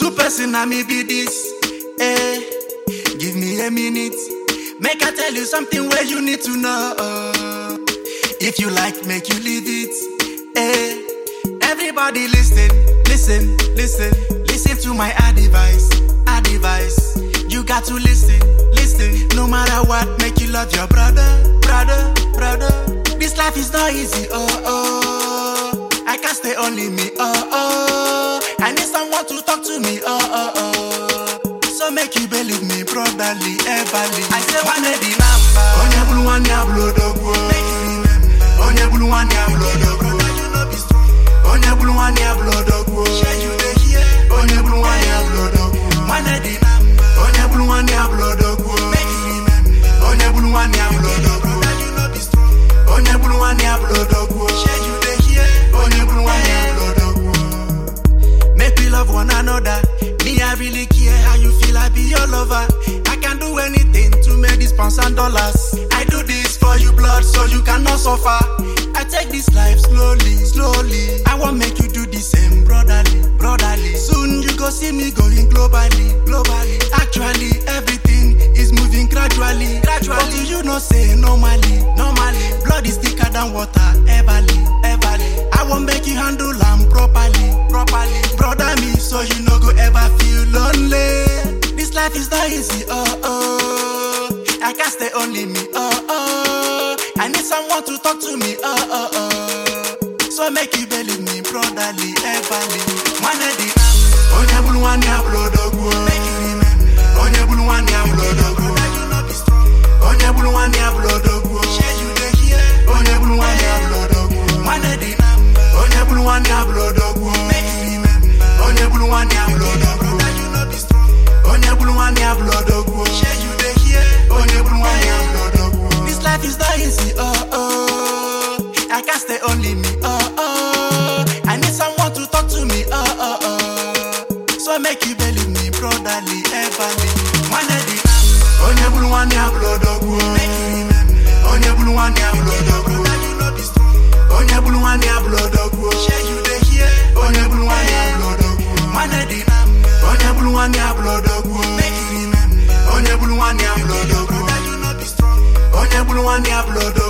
Two person na me be this. Eh, give me a minute. Make I tell you something where you need to know. If you like, make you leave it. Eh, everybody listen, listen, listen, listen to my advice, advice. You got to listen, listen. No matter what, make you love your brother, brother, brother. This life is not easy, oh oh. I can't stay only me, oh oh. I need someone to talk to me, oh oh oh. So make you believe me, brotherly, everly. I say one of the number. Onye bulu one ya blow dogwo. Make you remember. Onye bulu one ya blow dogwo. Brother, you know be strong. Onye bulu one ya blow dogwo. Share you dey hear. Onye bulu one ya blow dogwo. One of the number. Onye bulu one ya blow dogwo. Make you remember. Onye bulu one ya blow dogwo. Brother, you know be strong. Onye bulu one ya blow dogwo. Share you dey hear. Onye bulu one ya blow dogwo. Make we love one another. Me, I really care how you feel. I be your lover. I can do anything to make this pounds and dollars. I do this for you, blood, so you cannot suffer. I take this life slowly, slowly. I want make you do the same, brotherly, brotherly. Soon you go see me going globally, globally. Actually, everything is moving gradually, gradually. But do you know say normally, normally? Blood is thicker than water, everly, everly. I won't make you handle am properly, properly. Brother me, so you no go ever feel lonely. This life is not easy, oh oh. I can't stay only me, oh oh. I need someone to talk to me, oh oh oh. So make you believe me, brotherly, everly. One of the Onye bulu one ya blow dogwo. Make you remember. Onye bulu one ya blow dogwo. Brother, you know be strong. Onye bulu one ya blow dogwo. Share you dey hear. Onye bulu one ya blow dogwo. One of the Onye bulu one ya blow dogwo. Make you remember. Onye bulu one ya blow dogwo. Brother, you know be strong. Onye bulu one ya blow dogwo. Share you dey hear. Onye bulu one ya blow dogwo. This life is not easy, oh oh. I can't stay only me, oh oh. I need someone to talk to me, oh oh oh. So make you believe me, brotherly, everly. One of the Onye bulu one ya blow dogwo. Make you remember. Onye bulu one ya blow dogwo. Brother, you know be strong. Onye bulu one ya blow dogwo. Share you dey hear. Onye bulu one ya blow dogwo. One of the Onye bulu one ya blow dogwo. Make you remember. Onye bulu one ya blow dogwo. Brother, you know be strong. Onye bulu one ya blow dogwo.